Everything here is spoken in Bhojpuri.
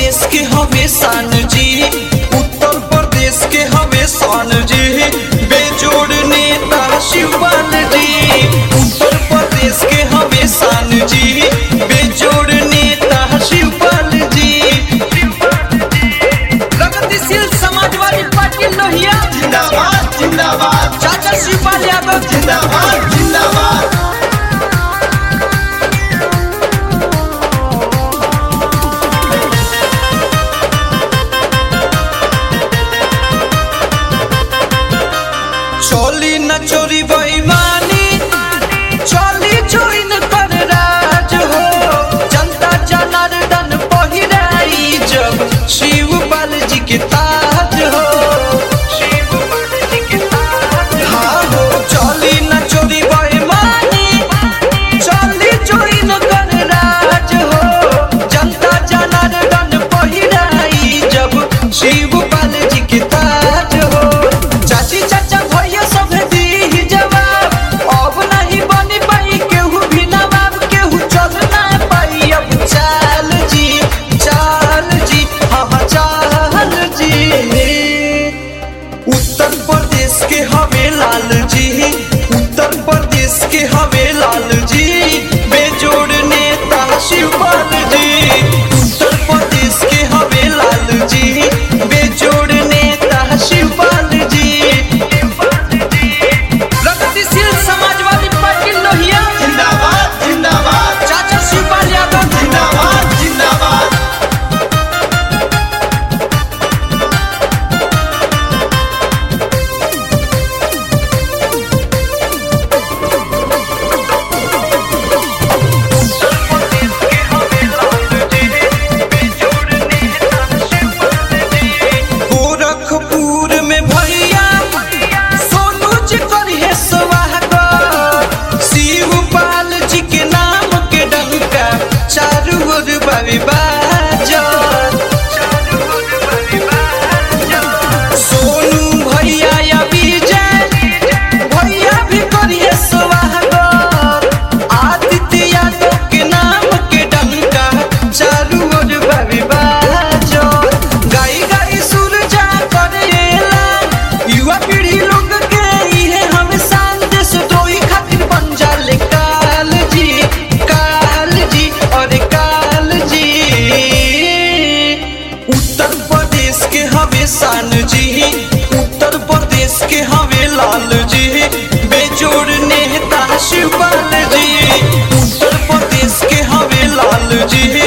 प्रदेश के हवे शान जी उत्तर प्रदेश के हवे शान जी बेजोड़ नेता शिवपाल जी उत्तर प्रदेश के हवे शान जी बेजोड़ नेता शिवपाल जी प्रगतिशील समाजवादी पार्टी लोहिया जिंदाबाद जिंदाबाद चाचा शिवपाल यादव जिंदाबाद जिंदाबाद चोली न चोरी बेईमानी चोली चोरी न कर राज हो जनता जनार्दन पहिराई जब शिवपाल जी के ताज हो हाँ हो चोली न चोरी बेईमानी चोली चोरी न कर राज हो जनता जनार्दन पहिराई जब शिवपाल जी के ताज हो चाची चाचा भैया सब दी जवाब अब नहीं बनी पाई केहू भी नवाब केहू चल ना पाई अब चाल जी चाल जी हाँ हाँ चाल जी उत्तर प्रदेश के हवे लाल जी उत्तर प्रदेश के हवे लाल जी बेजोड़ नेता शिवपाल जी उत्तर प्रदेश के हवे लाल जी बेजोड़ नेता शिवपाल जी प्रगतिशील समाजवादी पार्टी लोहिया जिंदाबाद जिंदाबाद चाचा शिवपाल यादव जिंदाबाद जिंदाबाद गोरखपुर में भैया सोनू जी करिए स्वागत शिवपाल जी के नाम के डंका चारू ओर बाबी बाजत सोनू भैया या विजय भैया भी करिए स्वागत आदित्य यादव के नाम के डंका चारू ओर बाबी बाजत गाई गाई सुरजा करेला युवा पीढ़ी लोग के इहे हम संदेश द्रोही खातिर बन जाले काल जी काल जी और काल जी उत्तर प्रदेश के हवे शान जी उत्तर प्रदेश के हवे लाल जी बेजोड़ नेता शिवपाल जी उत्तर प्रदेश के हवे लाल जी